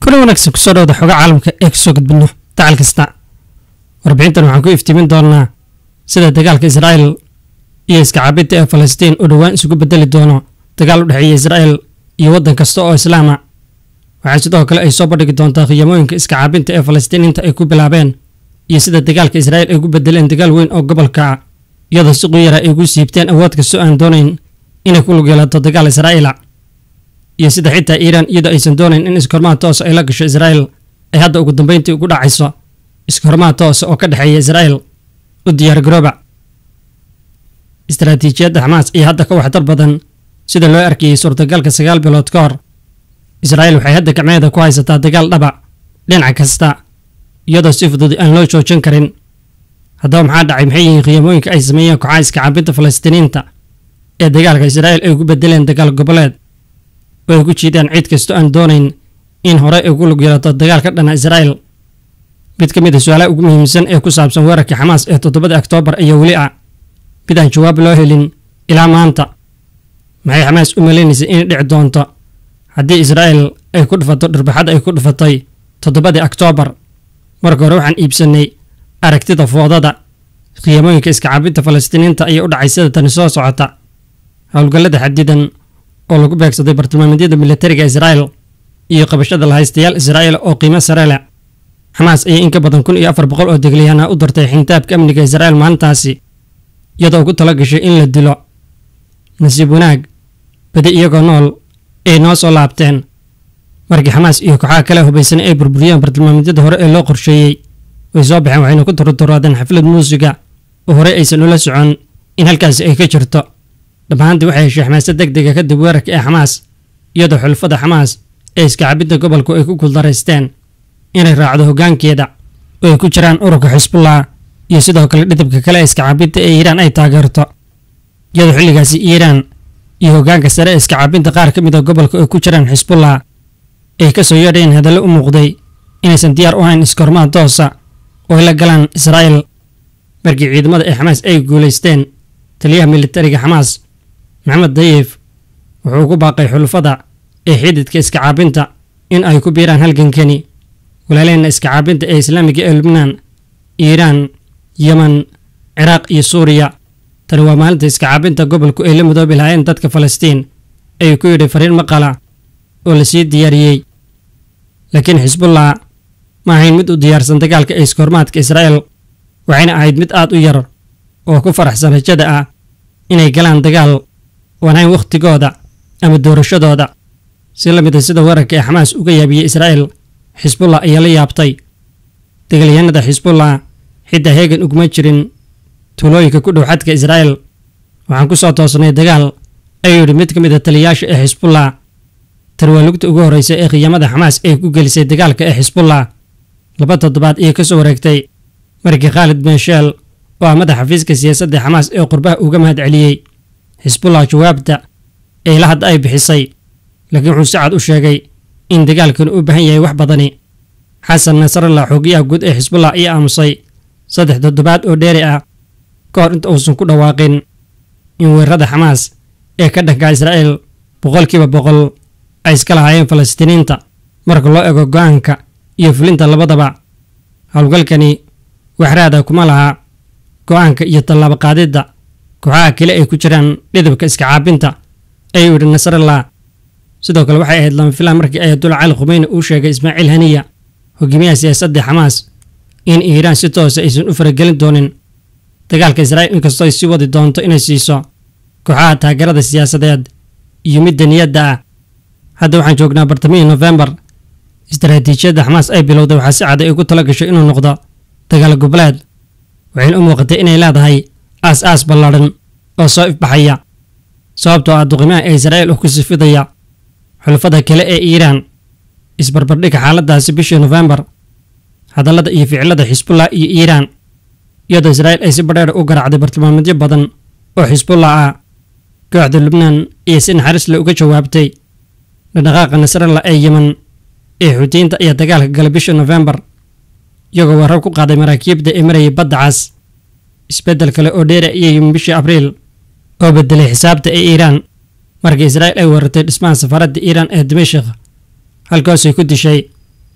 kuna wanaagsan kusoo dhawda xoga caalamka ee kasoo gudbino dacal kasta warbixintan waxaan ku iftiimin doonaa sida dagaalka israa'el iyo iskacaabinta ee falastiin uu dhowaan isugu bedeli doono dagaal u dhexeeya israa'el iyo waddan kasta oo islaama waxaa sidoo kale ay soo bandhigi doontaa khiyamooyinka iskacaabinta ee falastiiniinta ay ku bilaabeen iyo sida dagaalka israa'el ay ku bedeleen dagaal weyn oo gobolka ah iyadoo si quyara ay ugu siibteen awood kastoo aan doonayn inay ku lug yeelato dagaal israa'iila iyo sida xitaa iiraan iyadoo aysan doonayn in iskahormaad toosa ay la gasho israa'el ay hadda ugu dambayntii ugu dhacayso iskahormaad toosa oo ka dhexeeya israa'el u diyaargarooba istaraatiijiyadda xamaas iyo hadda ka waxtar badan sida loo arkayey suurtagalka sagaal bilood ka hor israa'el waxay hadda gacmeeda ku haysataa dagaal dhaba dhinac kasta iyadoo si fudud aan loo joojin karin haddaba maxaa dhacay maxay yihiin khiyamooyinka ay sameeyeen kooxaha iskacaabinta falastiiniinta ee dagaalka israa'el ay ugu bedeleen dagaal goboleed oo ay ku jiidaan cid kastoo aan doonayn in hore ay ugu lug yeelato dagaal ka dhana israa'el mid ka mid a su-aalaha ugu muhiimsan ee ku saabsan weerarkii xamaas ee toddobada oktoobar ayaa weli ah mid aan jawaab loo helin ilaa maanta maxay xamaas u maleynaysay inay dhici doonto haddii israa'el ay ku dhufato dhirbaxada ay ku dhufatay toddobadii oktoobar marka hore waxaan iibsanay aragtida foodada khiyamooyinka iskacaabinta falastiiniinta ayaa u dhacay sida tani soo socota howlgallada xadidan oo lagu beegsaday bartilmaameedyada militariga israa'el iyo qabashada lahaystayaal israa'el oo qiimo sare leh xamaas ayaa in ka badan kun iyo afar boqol oo deglyahana u dartay xintaabka amniga israa'el maalintaasi iyadoo ugu tala gashay in la dilo nasiib wanaag badi iyagoo nool ay noo soo laabteen markii xamaas iyo kooxaha kale hubaysan ay burburiyeen bartilmaameedyada hore ee loo qorsheeyey way soo baxeen waxayna ku turuturaadeen xaflad muusiga oo horey aysan ula socon in halkaasi ay ka jirto dhammaantii waxay heshay xamaasad deg dega kadib weerarka ee xamaas iyadoo xulfada xamaas ee iskacabidda gobolku ay ku guuldaraysteen inay raacdo hoggaankeeda oo ay ku jiraan ururka xisbullah iyo sidoo kale dhidibka kale ee iskacabinta ee iiraan ay taageerto iyadoo xilligaasi iiraan iyo hoggaanka sare ee iskacabinta qaar ka mid a gobolka ay ku jiraan xisbullah ay ka soo yeedheen hadallo u muuqday inaysan diyaar u hayn iskahormaad toosa oo ay la galaan israa'el markii ciidamada ee xamaas ay guulaysteen taliyaha militariga xamaas maxamed dayif wuxuu ku baaqay xulufada ee xididka iskacaabinta in ay ku biiraan halgankani walaaleenna iskacaabinta ee islaamiga ee lubnaan iiraan yeman ciraaq iyo suuriya tani waa maalinta iskacaabinta gobolku ay la midoobi lahaayeen dadka falastiin ayuu ku yidhi fariin maqala oo la sii diyaariyey laakiin xisbullah ma ahayn mid u diyaarsan dagaalka ee iskahormaadka israa'el waxayna ahayd mid aad u yar oo ku faraxsan rajada ah inay galaan dagaal waan hayn wakhtigooda ama doorashadooda si la mid a sida weerarka ee xamaas uga yaabiyey israa'el xisbullah ayaa la yaabtay dagaalyahanada xisbullah xitaa heegan uguma jirin tuulooyinka ku dhow xadka israa'el waxaan ku soo toosnay dagaal ayuu yidhi mid ka mid a taliyayaasha ee xisbullah tan waa lugta ugu horreysa ee khiyamada xamaas ay ku gelisay dagaalka ee xisbullah laba toddobaad iyo ka soo wareegtay markii khaalid bensheel oo ah madaxa xafiiska siyaasadda xamaas ee qurbaha uga mahad celiyey xisbullah jawaabta ee la hadda ay bixisay laakiin wuxuu si cad u sheegay in dagaalkan u baahan yahay wax badani xasan nasrallah xoogiyaha guud ee xisbullah ayaa aamusay saddex toddobaad oo dheeri ah ka hor inta uusan ku dhawaaqin in weerarada xamaas ee ka dhanka israa'el boqolkiiba boqol ay iska lahaayeen falastiiniinta marka loo ego go'aanka iyo fulinta labadaba howlgalkani waxraada kuma laha go'aanka iyo tallaabo qaadidda kooxaha kale ay ku jiraan dhidibka iskacaabinta ayuu yidhi nasrallah sidoo kale waxay ahayd lama filaan markii ayatullah cali khumeyni uu sheegay ismaaciil haniya hogaamiyaha siyaasadda xamaas in iiraan si toosa aysan u faragelin doonin dagaalka israa'il inkastoo ay sii wadi doonto inay siiso kooxaha taageerada siyaasadeed iyo midda niyadda ah hadda waxaan joognaa bartamihii nofembar istaraatiijiyadda xamaas ay bilowday waxaa si cad ay ugu tala gashay inuu noqdo dagaal goboleed waxayna u muuqatay inay leedahay aas aas ballaadhan oo soo ifbaxaya sababtoo ah duqimaha ee israa'il oo ku sifidaya xulafada kale ee iiraan isbarbardhigga xaaladdaasi bishii nofembar hadallada iyo ficilada xisbullah iyo iiraan iyadoo israa'il ay si badheer u garaacday bartilmaameedyo badan oo xisbullah ah kooxda lubnaan iyo si naxariis le uga jawaabtay dhaqdhaqaaqa nasrallah ee yeman ee xuutiyiinta ayaa dagaalka galay bishii nofembar iyagoo weerar ku qaaday maraakiibda ee marayay badda cas isbeddel kale oo dheeri ayay yimin bishii abriil oo bedelay xisaabta ee iiraan markii israa'il ay weerartay dhismaha safaaradda iiraan ee dimashik halkaasay ku dishay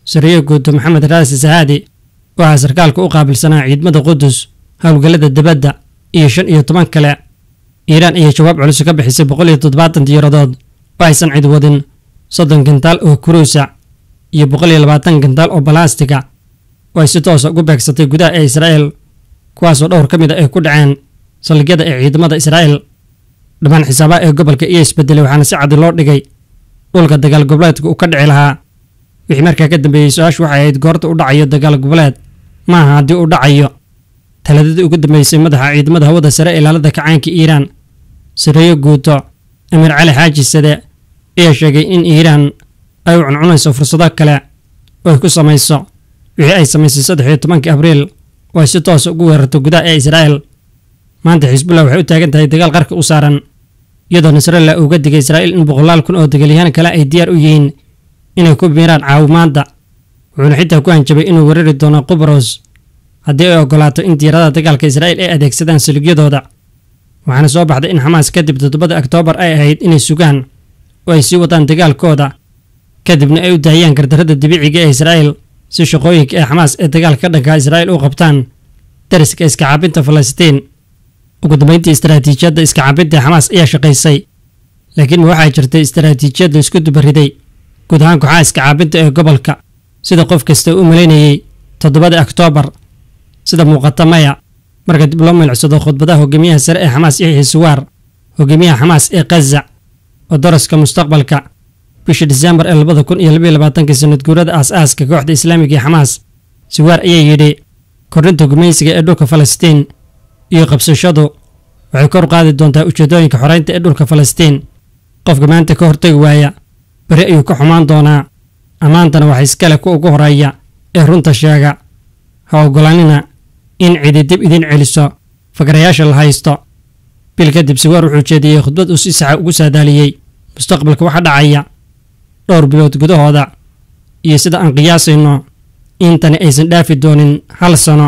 sariyo guuto maxamed raasi sahaadi oo ah sarkaalka u qaabilsanaa ciidamada qudus howlgallada debadda iyo shan iyo toban kale iiraan ayaa jawaab culus ka bixisay boqol iyo toddobaatan diyaaradood oo aysan cid wadin soddon gantaal oo kuruusa iyo boqol iyo labaatan gantaal oo balaastiga oo ay si toosa ugu beegsatay gudaha ee israa'el kuwaasoo dhowr ka mid a ay ku dhaceen saldhigyada ee ciidamada israa'el dhammaan xisaabaha ee gobolka iyo isbedelay waxaana si cadi loo dhigay dhulka dagaal goboleedka uu ka dhici lahaa wixii markaa ka dambeeyey su-aashu waxay ahayd goorta u dhacayo dagaal goboleed ma aha haddii uu dhacayo taladadii ugu dambeysay madaxa ciidamada hawada sare ee ilaalada kacaanka iiraan sareeyo guuto amiir cali xaaji sade ayaa sheegay in iiraan ay u cuncunayso fursado kale oo ay ku samayso wixii ay samaysay saddex iyo tobankii abriil oo ay si toosa ugu weerarto gudaha ee israa'el maanta xisbullah waxay u taagan tahay dagaal qarka u saaran iyadoo nasrallah uga digay israa'iil in boqolaal kun oo dagaalyahaan kale ay diyaar u yihiin inay ku biiraan caawimaadda wuxuuna xitaa ku hanjabay inuu weerari doono qubros haddii ay oggolaato in diyaaradaha dagaalka israa'iil ay adeegsadaan saligyadooda waxaana soo baxday in xamaas kadib toddobada oktoobar ay ahayd inay sugaan oo ay sii wadaan dagaalkooda kadibna ay u daahiyaan gardarrada dabiiciga ee israa'iil si shaqooyinka ee xamaas ee dagaalka ka dhanka israa'iil u qabtaan dariska iska caabinta falastiin ugu dambeyntii istaraatiijiyadda iska caabinta ee xamaas ayaa shaqaysay laakiin ma waxaa jirtay istaraatiijiyad la isku dubariday guud ahaan kooxaha iska caabinta ee gobolka sida qof kasta u malaynayey toddobada oktoobar sida muuqata maya marka dib loo milicsado khudbadaha hogaamiyaha sare ee xamaas yaxya siwaar hogaamiyaha xamaas ee khaza oo daraska mustaqbalka bishii diseembar ee labada kun iyo labaiyo labaatankii sanad guurada aas-aaska kooxda islaamiga ee xamaas siwaar ayaa yidhi kordhinta gumaysiga ee dhulka falastiin iyo qabsashadu waxay kor qaadi doontaa ujeedooyinka xoreynta ee dhulka falastiin qofka maanta ka hortagi waaya beri ayuu ka xumaan doonaa ammaantana waxa iskale ku ugu horeeya ee runta sheega ha oggolaanina in cidi dib idin celiso fakarayaasha la haysto bil kadib siwaar wuxuu jeediyey khudbad uu si saxa ugu saadaaliyey mustaqbalka waxa dhacaya dhowr bilood gudahooda iyo sida aan qiyaasayno intani aysan dhaafi doonin hal sano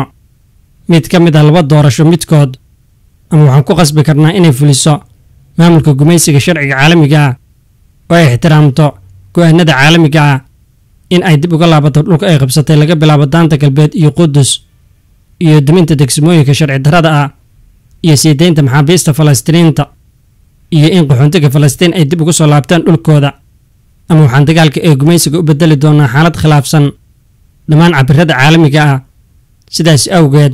mid ka mid ah laba doorasho midkood ama waxaan ku qasbi karnaa inay fuliso maamulka gumaysiga sharciga caalamiga ah oo ay ixtiraamto go-aanada caalamiga ah in ay dib uga laabato dhulka ay qabsatay laga bilaabo daanta galbeed iyo qudus iyo duminta degsimooyinka sharci darrada ah iyo sii deynta maxaabiista falastiiniinta iyo in qaxoontiga falastiin ay dib ugu soo laabtaan dhulkooda ama waxaan dagaalka ee gumaysiga u bedeli doonaa xaalad khilaafsan dhammaan cabirada caalamiga ah sidaas awgeed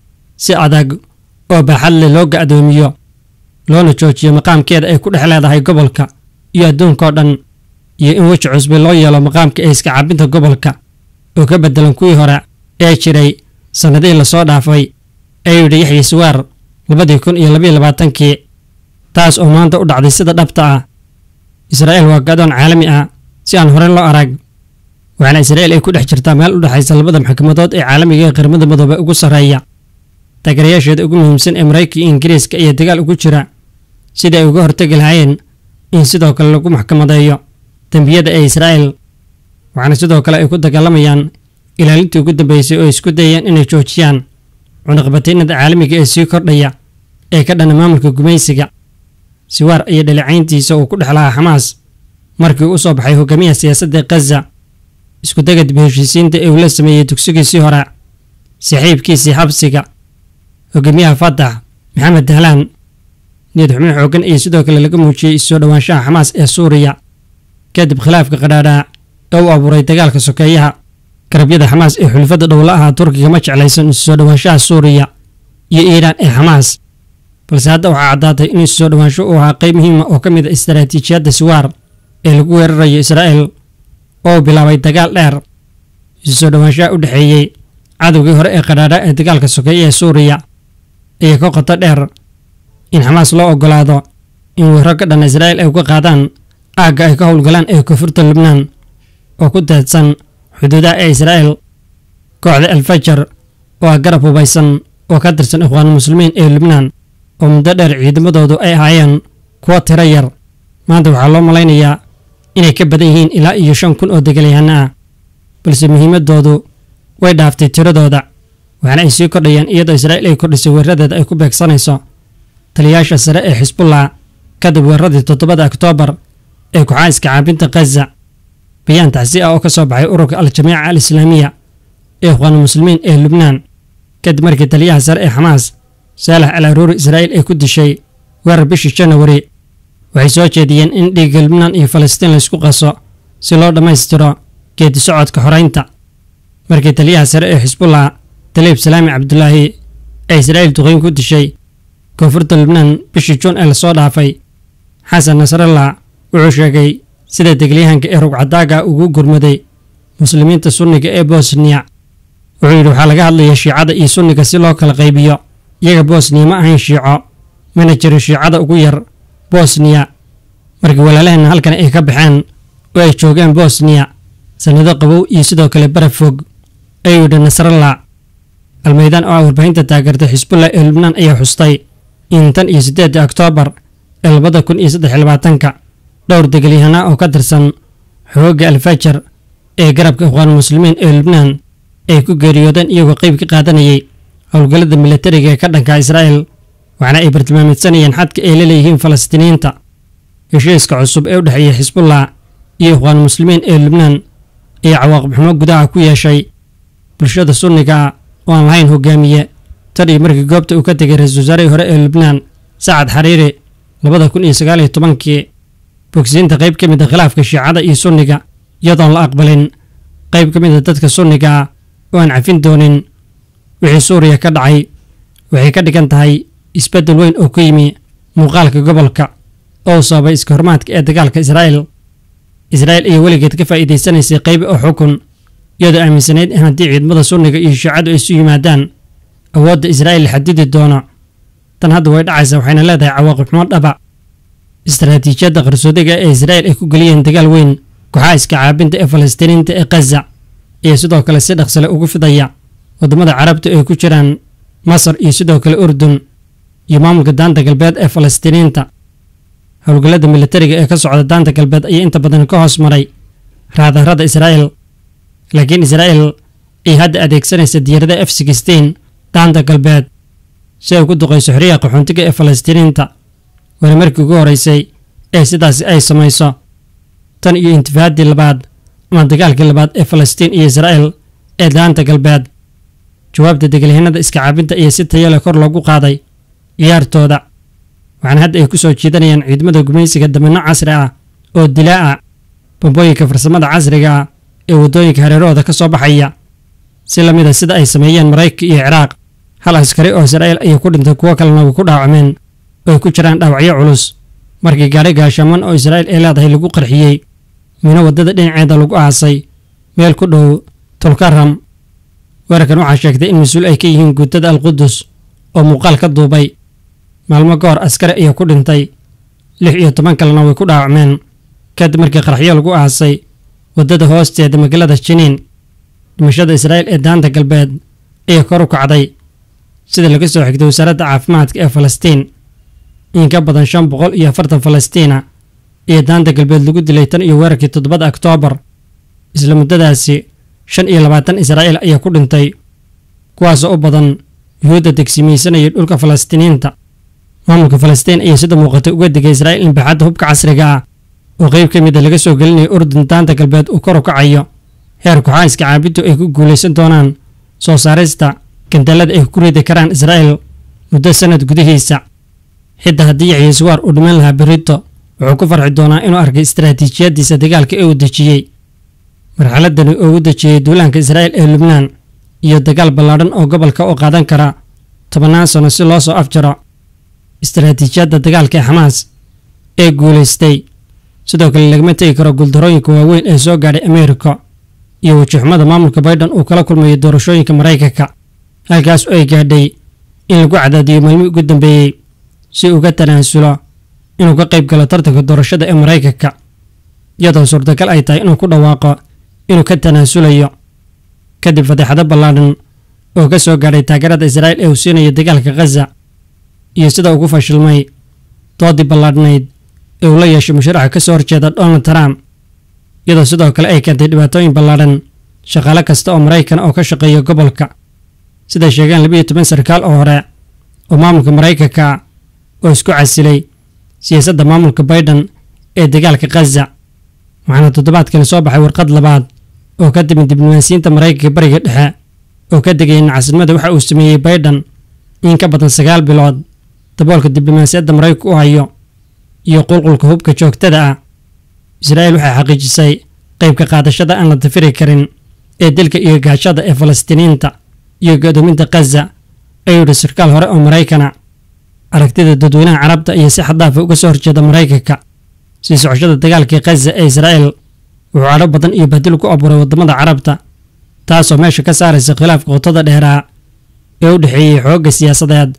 si adag oo baaxad leh loo ga'doomiyo loona joojiyo maqaamkeeda ay ku dhex leedahay gobolka iyo adduunkao dhan iyo in weji cusbe loo yeelo maqaamka ee iska caabinta gobolka oo ka beddelan kuwii hore ee jiray sannadihii lasoo dhaafay ayuu yidhi yaxya siwaar labadii kun iyo labaiyo labaatankii taas oo maanta u dhacday sida dhabta ah israa'iil waa gadoon caalami ah si aan horey loo arag waxaana israa'iil ay ku dhex jirtaa meel u dhexaysa labada maxkamadood ee caalamiga ee qaramada midoobe ugu sarreeya taageerayaasheeda ugu muhiimsan ee maraykanka iyo ingiriiska ayaa dagaal ugu jira sidii ay uga hortegi lahaayeen in sidoo kale lagu maxkamadeeyo dembiyada ee israa'iil waxaana sidoo kale ay ku dagaalamayaan ilaalintii ugu dambeysay oo ay isku dayayaan inay joojiyaan cunaqabataynada caalamiga ee sii kordhaya ee ka dhana maamulka gumaysiga siwaar iyo dhaleecayntiisa uu ku dhex lahaa xamaas markii uu u soo baxay hogaamiyaha siyaasadda khaza iskudega dib heshiisiinta ee uu la sameeyey dugsigiisii hore saaxiibkiisii xabsiga hogaamiyaha fatax maxamed dahlaan niyad xubin xooggan iyo sidoo kale laga muujiyey isoo dhowaanshaha xamaas ee suuriya kadib khilaafka qadhaadhaa ee u abuuray dagaalka sokeeyaha garabyada xamaas ee xulfadda dhowla ahaa turkiga ma jeclaysan isusoo dhowaanshaha suuriya iyo iiraan ee xamaas balse hadda waxaa caddaatay in isusoo dhowaansho uu ahaa qayb muhiima oo ka mid a istaraatiijiyadda siwaar ee lagu weerarayo israa'el oo uu bilaabay dagaal dheer isusoo dhowaanshaha u dhexeeyey cadowgii hore ee qadhaadha ee dagaalka sokeeye ee suuriya ayaa ka qoto dheer in xamaas loo oggolaado in weerro ka dhan israa'il ay uga qaadaan aagga ay ka howlgalaan ee koonfurta lubnaan oo ku daadsan xuduudaha ee israa'il kooxda alfajar oo ah garab hubaysan oo ka tirsan ikhwaanulmuslimiin ee lubnaan oo muddo dheer ciidamadoodu ay ahaayeen kuwo tiro yar maanta waxaa loo malaynayaa inay ka badan yihiin ilaa iyo shan kun oo degalyahanno ah balse muhiimaddoodu way dhaaftay tiradooda waxaana ay sii kordhayaan iyadoo israa'iil ay kordhisay weeradeeda ay ku beegsanayso taliyayaasha sare ee xisbullah kadib weeraradii toddobada oktoobar ee kooxaha iska caabinta khaza bayaan tacsi ah oo ka soo baxay ururka al-jamiica al islaamiya ee ikhwaanulmuslimiin ee lubnaan kadib markii taliyaha sare ee xamaas saalax al aruuri israa'iil ay ku dishay weerar bishii janawari waxay soo jeediyeen in dhiigga lubnaan iyo falastiin laysku qaso si loo dhammaystiro geedi socodka xoraynta markii taliyaha sare ee xisbullah taliib salaami cabdulaahi ee israa'iil duqeyn ku dishay koonfurta lubnaan bishii juun ee lasoo dhaafay xasan nasrallah wuxuu sheegay sida degilyahanka ee rugcadaaga ugu gurmaday muslimiinta sunniga ee bosniya wuxuu yidhi waxaa laga hadlaya shiicada iyo sunniga si loo kala qaybiyo iyaga bosniya ma ahayn shiico mana jirin shiicada ugu yar bosniya markii walaalaheenna halkan ay ka baxeen oo ay joogeen bosniya sannado qabow iyo sidoo kale baraf fog ayuu yidhi nasrallah almeydaan oo ah warbaahinta taageertay xisbullah ee lubnaan ayaa xustay in tan iyo siddeedda oktoobar ee labada kun iyo saddex iyo labaatanka dhowr degelyahanaa oo ka tirsan xoogga alfajar ee garabka ikhwaanulmuslimiin ee lubnaan ay ku geeriyoodeen iyagoo qayb ka qaadanayay howlgallada milatariga ee ka dhanka israa'el waxaana ay bartilmaamidsanayeen xadka ay la leeyihiin falastiiniyiinta heshiiska cusub ee u dhexeeya xisbullah iyo ikhwaanulmuslimiin ee lubnaan ayaa cawaaqib xumo gudaha ku yeeshay bulshada sunniga oo aan lahayn hogaamiye tan iyo markii goobta uu ka tegay ra-iisul wasaarihii hore ee lubnaan sacad xariiri labada kun iyo sagaal iyo tobankii bogsiinta qayb ka mid a khilaafka shiicada iyo sunniga iyadoon la aqbalin qayb ka mid a dadka sunniga oo aan cafin doonin wixii suuriya ka dhacay waxay ka dhigan tahay isbeddel weyn oo ku yimi muuqaalka gobolka oo sababay iska hormaadka ee dagaalka israa'el israa'il ayaa weligeed ka faa'iidaysanaysay qayb oo xukun iyadoo aaminsanayd in haddii ciidamada sunniga iyo shiicadu isu yimaadaan awoodda israa'il la xadidi doono tan hadda way dhacaysa waxayna leedahay cawaaqib xumo dhaba istaraatiijiyadda qarsoodiga ee israa'il ay ku geliyeen dagaal weyn kooxaha iska caabinta ee falastiiniinta ee khaza iyo sidoo kale si dhaqsale ugu fidaya waddamada carabta ay ku jiraan masar iyo sidoo kale urdun iyo maamulka daanta galbeed ee falastiiniinta howlgallada militariga ee ka socda daanta galbeed ayaa inta badan ka hoos maray raadarada israa'il laakiin israa'il ay hadda adeegsanaysa diyaarada f sixteen daanta galbeed si ay ugu duqayso xorriyaha qaxoontiga ee falastiiniinta waana markii ugu horeysay ee sidaasi ay samayso tan iyo intifaaddii labaad ama dagaalkii labaad ee falastiin iyo israa'il ee daanta galbeed jawaabta degalyahanada iska caabinta ayaa si tayo leh kor loogu qaaday ciyaartooda waxaana hadda ay ku soo jiidanayaan ciidamada gumaysiga damanno casri ah oo dilaa ah bambooyinka farsamada casriga ah ee waddooyinka hareerahooda ka soo baxaya si la mid a sida ay sameeyeen maraykanka iyo ciraaq hal askari oo israa'il ayay ku dhintay kuwo kalena way ku dhaawacmeen oo ay ku jiraan dhaawacyo culus markii gaari gaashaaman oo israa'il ay leedahay lagu qarxiyey mino waddada dhinaceeda lagu aasay meel ku dhow tulkaram weerarkan waxaa sheegtay in mas-uul ay ka yihiin guutada alqudus oo muuqaal ka duubay maalmo ka hor askari ayaa ku dhintay lix iyo toban kalena way ku dhaawacmeen kadib markii qaraxyo lagu aasay waddada hoosteeda magaalada jiniin dhimashada israa'il ee daanta galbeed ayaa kor u kacday sida laga soo xigtay wasaaradda caafimaadka ee falastiin in ka badan shan boqol iyo afartan falastiina iyo daanta galbeed lagu dilay tan iyo weerarkii toddobada oktoobar isla muddadaasi shan iyo labaatan israa'iil ayaa ku dhintay kuwaasoo u badan yuhuudda degsimaysanayay dhulka falastiiniinta maamulka falastiin ayaa sida muuqatay uga digay israa'iil in baaxadda hubka casriga ah oo qayb ka mid a laga soo gelinayo urdun daanta galbeed uu kor u kacayo heer kooxaha iska caabintu ay ku guulaysan doonaan soo saarista gandalada ay ku ridi karaan israa'il muddo sannad gudihiisa xitaa haddii yaxya siwaar uu dhiman lahaa berito wuxuu ku farxi doonaa inuu arkay istaraatiijiyaddiisa dagaalka ee uu dejiyey marxaladani oo u dejiyey duulaanka israa'il ee lubnaan iyo dagaal ballaadhan oo gobolka u qaadan kara tobannaan sano si loo soo afjaro istaraatiijiyadda dagaalka ee xamaas ee guulaystay sidoo kale lagama tegi karo guuldarooyinka waaweyn ee soo gaadhay ameerika iyo wajixumada maamulka baydhan uu kala kulmayo doorashooyinka maraykanka halkaas oo ay gaadhay in lagu cadaadiyo maalmii ugu dambeeyey si uga tanaasulo inuu ka qayb galo tartanka doorashada ee maraykanka iyadoo suurtagal ay tahay inuu ku dhawaaqo inuu ka tanaasulayo kadib fadeexado ballaadhan oo ka soo gaadhay taageerada israa'il ee uu siinayo dagaalka khaza iyo sida ugu fashilmay doodii ballaadhnayd ee uu la yeeshay musharaxa ka soo horjeeda donald trump iyadoo sidoo kale ay keentay dhibaatooyin ballaadhan shaqaale kasta oo maraykan oo ka shaqeeya gobolka siday sheegeen labiiyo toban sarkaal oo hore oo maamulka maraykanka oo isku casilay siyaasadda maamulka baydhan ee dagaalka khaza waxaana toddobaadkani soo baxay warqad labaad oo ka timid diblomaasiyiinta maraykanka bariga dhexe oo ka degaya nacasnimada waxa uu sameeyey baydhan in ka badan sagaal bilood daboolka diblomaasiyadda maraykanka u hayo iyo qulqulka hubka joogtada ah israa'iil waxay xaqiijisay qaybka qaadashada aan la dafiri karin ee dilka iyo gaashada ee falastiiniyiinta iyo godoominta khaza ayuu yidhi sarkaal hore oo maraykana aragtida dadweynaha carabta iyo si xaddaafa uga soo horjeeda maraykanka sii socoshada dagaalkii khaza ee israa'iil wuxuu cadho badan iyo bahdil ku abuuray waddamada carabta taasoo meesha ka saaraysa khilaafka qotada dheeraa ee u dhexeeyey xoogga siyaasadeed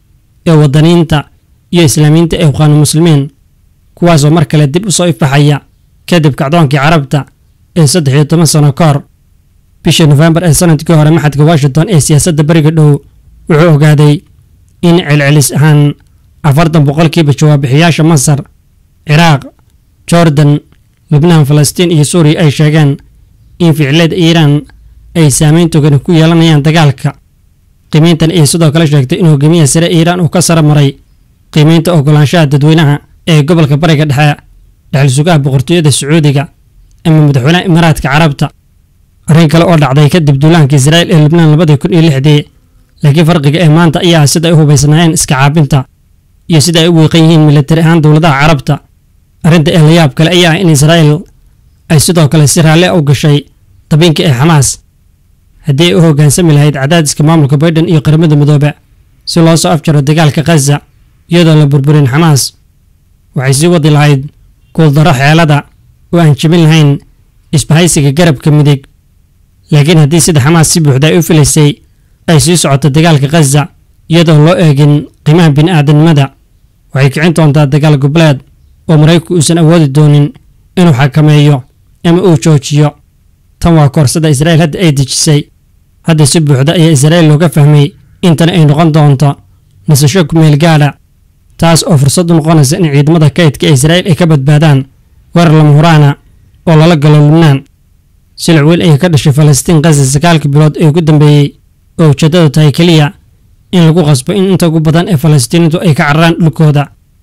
ee waddaniinta iyo islaamiyiinta ee uqaanu muslimiin kuwaasoo mar kale dib u soo ifaxaya kadib kacdoonkii carabta ee saddex iyo toban sano ka hor bishii nofembar ee sanadkii hore maxadka washington ee siyaasadda beriga dhow wuxuu ogaaday in celcelis ahaan afartan boqolkiiba jawaabixiyaasha masar ciraaq jordan lubnaan falastiin iyo suuriya ay sheegeen in ficilada iiraan ay saameyn togan ku yeelanayaan dagaalka qiimeyntan ayay sidoo kale sheegtay in hogaamiyaha sare iiraan uu ka sara maray qiimeynta ogolaanshaha dadweynaha ee gobolka bariga dhexe dhexal sugaha boqortooyada sacuudiga ama madaxweynaha imaaraadka carabta arrin kale oo dhacday kadib duulaanka israa'iil ee lubnaan labadii kun iyo lixdii laakiin farqiga ee maanta ayaa ah sida ay u hubaysnaayeen iska caabinta iyo sida ay u wiiqan yihiin militari ahaan dowladaha carabta arrinta ee layaab kale ayaa ah in israa'iil ay sidoo kale si raalle u gashay dabiinka ee xamaas haddii ay u hoggaansami lahayd cadaadiska maamulka baydhan iyo qaramada midoobe si loo soo afjaro dagaalka khaza iyadoon la burburin xamaas waxay sii wadi lahayd guuldaro xeelada oo aan jebin lahayn isbahaysiga garabka midig laakiin haddii sida xamaas si buuxda ay u filaysay ay sii socoto dagaalka khaza iyadoon loo eegin qiimaha bini'aadanimada waxay kicin doontaa dagaal goboleed oo maraykanku uusan awoodi doonin inuu xakameeyo ama uu joojiyo tan waa koorsada israa'iil hadda ay dejisay hadda si buuxda ayaa israa'iil looga fahmay intana ay noqon doonto nasasho kumeel gaadha taas oo fursad u noqonaysa in ciidamada kaydka ee israa'iil ay ka badbaadaan weerar lama huraana oo lala galo lubnaan silic weyn ayay ka dhashay falastiin khaza sagaalka bilood ee ugu dambeeyey oo ujeeddadu tahay keliya in lagu qasbo in inta ugu badan ee falastiiniintu ay ka cararaan dhulkooda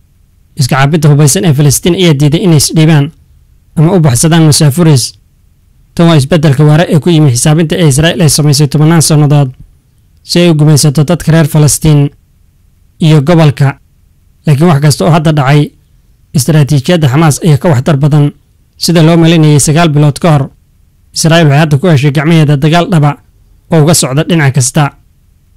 iska caabinta hubaysan ee falastiin ayaa diiday inay isdhiibaan ama u baxsadaan masaafuris tan waa isbeddelka waare ee ku yimi xisaabinta ee israa'iil ay samaysay tobannaan sannadood si ay u gumaysato dadka reer falastiin iyo gobolka laakiin wax kasta oo hadda dhacay istaraatiijiyadda xamaas ayaa ka waxtar badan sida loo malinayay sagaal bilood ka hor israa'iil waxay hadda ku heshay gacmaheeda dagaal dhaba oo uga socda dhinac kasta